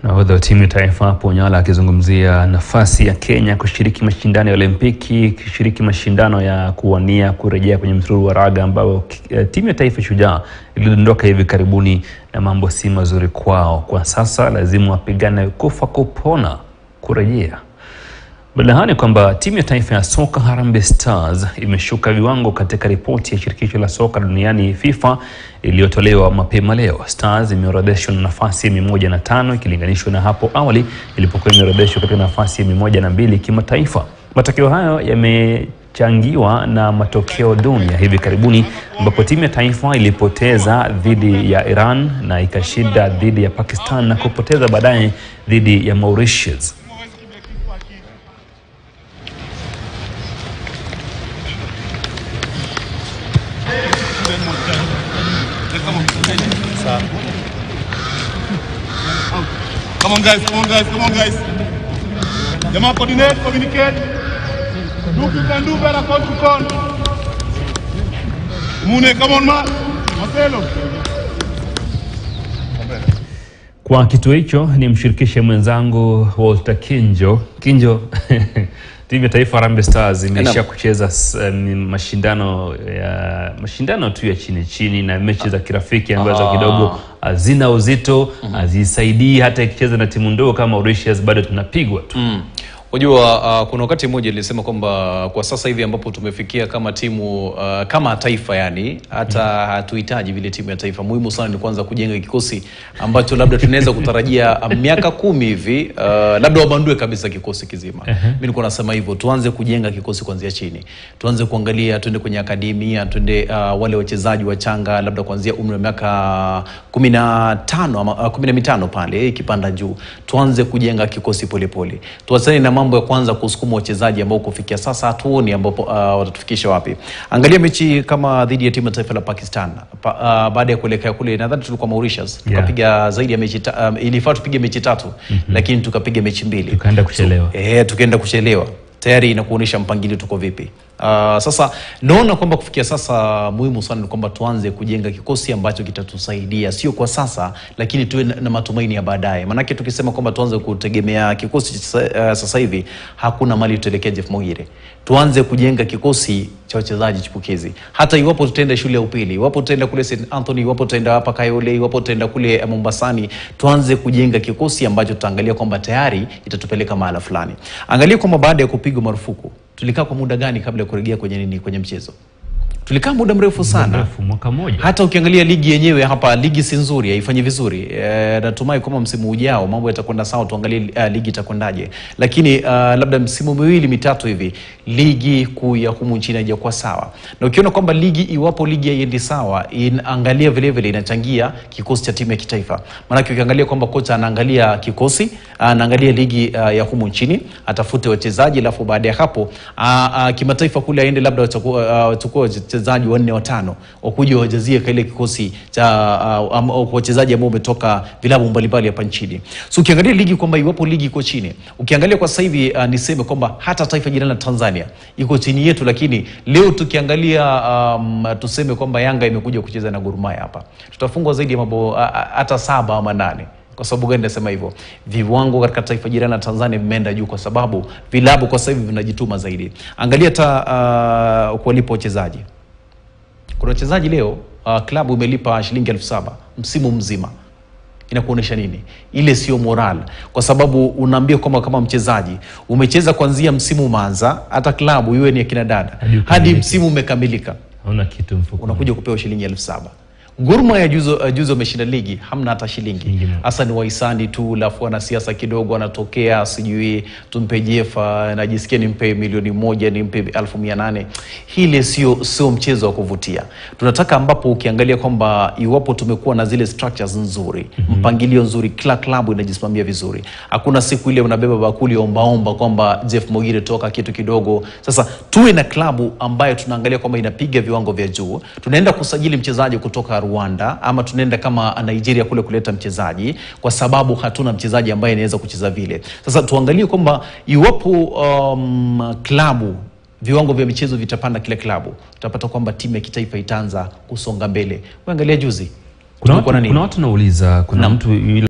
Nahodha wa timu ya taifa hapo Onyala akizungumzia nafasi ya Kenya kushiriki mashindano ya Olimpiki, kushiriki mashindano ya kuwania kurejea kwenye msururu wa raga ambao eh, timu ya taifa Shujaa ilidondoka hivi karibuni na mambo si mazuri kwao. Kwa sasa lazima wapigane kufa kupona kurejea. Badala ni kwamba timu ya taifa ya soka Harambee Stars imeshuka viwango katika ripoti ya shirikisho la soka duniani FIFA iliyotolewa mapema leo. Stars imeorodheshwa na nafasi ya mia moja na tano ikilinganishwa na hapo awali ilipokuwa imeorodheshwa katika nafasi ya mia moja na mbili kimataifa. Matokeo hayo yamechangiwa na matokeo duni ya hivi karibuni ambapo timu ya taifa ilipoteza dhidi ya Iran na ikashinda dhidi ya Pakistan na kupoteza baadaye dhidi ya Mauritius. Come on guys, come on guys, come on guys. Jamaa coordinate, communicate. Do you can do better, coach you can. Mune, come on man. Marcelo. Kwa kituo hicho ni mshirikishe mwenzangu Walter Kinjo. Kinjo, timu ya taifa Harambee Stars imeisha kucheza s- um, mashindano ya mashindano tu ya chini chini na mechi za kirafiki ambazo kidogo hazina uzito, hazisaidii hata ikicheza na timu ndogo kama Mauritius bado tunapigwa tu. Unajua uh, kuna wakati mmoja nilisema kwamba kwa sasa hivi ambapo tumefikia kama timu uh, kama taifa yani hata hatuhitaji vile timu ya taifa. Muhimu sana ni kwanza kujenga kikosi ambacho labda tunaweza kutarajia uh, miaka kumi hivi uh, labda wabandue kabisa kikosi kizima. Mimi nilikuwa nasema hivyo, tuanze kujenga kikosi kuanzia chini, tuanze kuangalia, tuende kwenye akademia, tuende uh, wale wachezaji wachanga labda kuanzia umri wa miaka kumi na tano ama uh, kumi na mitano pale ikipanda juu, tuanze kujenga kikosi polepole, tuachane na mambo ya kwanza kusukuma wachezaji ambao kufikia sasa hatuoni ambapo uh, watatufikisha wapi. Angalia mechi kama dhidi ya timu ya taifa la Pakistan pa, uh, baada ya kuelekea kule, nadhani tulikuwa Mauritius tukapiga zaidi ya mechi ta, um, ilifaa tupige mechi tatu lakini tukapiga mechi mbili Tukaenda kuchelewa. Eh, tukaenda kuchelewa tayari inakuonyesha mpangilio tuko vipi. Uh, sasa naona kwamba kufikia sasa muhimu sana ni kwamba tuanze kujenga kikosi ambacho kitatusaidia sio kwa sasa, lakini tuwe na, na matumaini ya baadaye. Maanake tukisema kwamba tuanze kutegemea kikosi sasa, uh, sasa hivi hakuna mali tutaelekea Jeff Mogire. Tuanze kujenga kikosi cha wachezaji chipukizi, hata iwapo tutaenda shule ya upili, iwapo tutaenda kule St Anthony, iwapo tutaenda hapa Kayole, iwapo tutaenda kule eh, Mombasani, tuanze kujenga kikosi ambacho tutaangalia kwamba tayari itatupeleka mahala fulani. Angalia kwamba baada ya kupigwa marufuku tulikaa kwa muda gani kabla ya kurejea kwenye nini, kwenye mchezo? Tulikaa muda mrefu sana Mrefu, mwaka mmoja. hata ukiangalia ligi yenyewe hapa, ligi si nzuri, haifanyi vizuri. E, natumai kwamba msimu ujao mambo yatakwenda sawa, tuangalie uh, ligi itakwendaje, lakini uh, labda msimu miwili mitatu hivi ligi kuu ya humu nchini haijakuwa sawa, na ukiona kwamba ligi, iwapo ligi haiendi sawa, inaangalia vile vile inachangia kikosi cha timu ya kitaifa. Maanake ukiangalia kwamba kocha anaangalia kikosi, anaangalia ligi uh, ya humu nchini, atafute wachezaji, alafu baada ya hapo uh, uh, kimataifa kule aende labda wachukue uh, wachukue wachezaji wanne watano wakuja wajazie kile kikosi cha uh, am- wachezaji ambao umetoka vilabu mbalimbali hapa nchini. So ukiangalia ligi kwamba iwapo ligi iko chini, ukiangalia kwa sasa hivi uh, niseme kwamba hata taifa jirani la Tanzania iko chini yetu, lakini leo tukiangalia um, tuseme kwamba Yanga imekuja kucheza na Gor Mahia hapa, tutafungwa zaidi ya mabao uh, uh, hata saba ama nane. Kwa sababu gani nasema hivyo? Viwango katika taifa jirani la Tanzania vimeenda juu, kwa sababu vilabu kwa sasa hivi vinajituma zaidi. Angalia hata uh, kuwalipa wachezaji kuna wachezaji leo uh, klabu imelipa shilingi elfu saba msimu mzima inakuonyesha nini? Ile sio moral, kwa sababu unaambia kwamba kama mchezaji umecheza kuanzia msimu umeanza, hata klabu iwe ni akina dada, Hadi hadi ukamilike. msimu umekamilika, Hauna kitu mfuko. unakuja kupewa shilingi elfu saba Gor Mahia juzo, uh, juzo wameshinda ligi, hamna hata shilingi Shilingi moja. hasa ni wahisani tu, alafu wanasiasa kidogo wanatokea, sijui tumpe Jefa, najisikia nimpe milioni moja, nimpe elfu mia nane. Hile sio sio mchezo wa kuvutia. Tunataka ambapo ukiangalia kwamba iwapo tumekuwa na zile structures nzuri, mpangilio nzuri, kila klabu inajisimamia vizuri, hakuna siku ile unabeba bakuli ombaomba kwamba Jeff Mogire toka kitu kidogo. Sasa tuwe na klabu ambayo tunaangalia kwamba inapiga viwango vya juu, tunaenda kusajili mchezaji kutoka Rwanda ama tunaenda kama Nigeria kule kuleta mchezaji, kwa sababu hatuna mchezaji ambaye anaweza kucheza vile. Sasa tuangalie kwamba iwapo um, klabu viwango vya michezo vitapanda kila klabu, tutapata kwamba timu ya kitaifa itaanza kusonga mbele. Uangalia juzi Kuna tulikuwa na watu, nini? kuna watu nauliza, kuna mtu yule